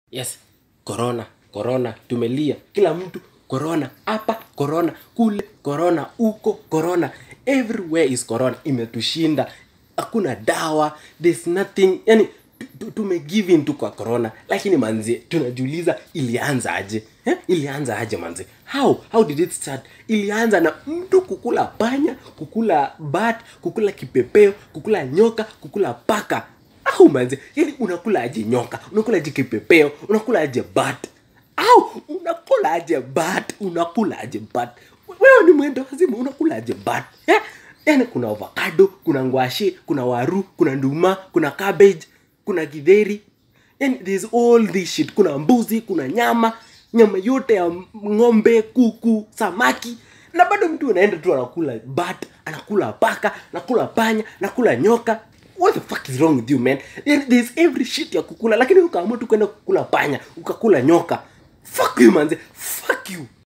yes corona corona tumelia kila mtu corona hapa corona kule corona huko corona everywhere is corona imetushinda hakuna dawa there's nothing yani tu- tu- tumegive in tu kwa corona lakini manzi tunajiuliza ilianza aje eh? ilianza aje manzi how how did it start ilianza na mtu kukula panya kukula bat kukula kipepeo kukula nyoka kukula paka au manze yani unakula aje nyoka unakula aje kipepeo unakula aje bat au unakula aje bat unakula aje bat wewe ni mwendo wazimu unakula aje bat eh? yani kuna avocado kuna ngwashi kuna waru kuna nduma kuna cabbage kuna githeri yani there's all this shit kuna mbuzi kuna nyama nyama yote ya ng'ombe kuku samaki na bado mtu anaenda tu anakula bat anakula paka anakula panya anakula nyoka what the fuck is wrong with you man Yani there's every shit ya kukula lakini ukaamua tu kwenda kukula panya ukakula nyoka fuck you manze fuck you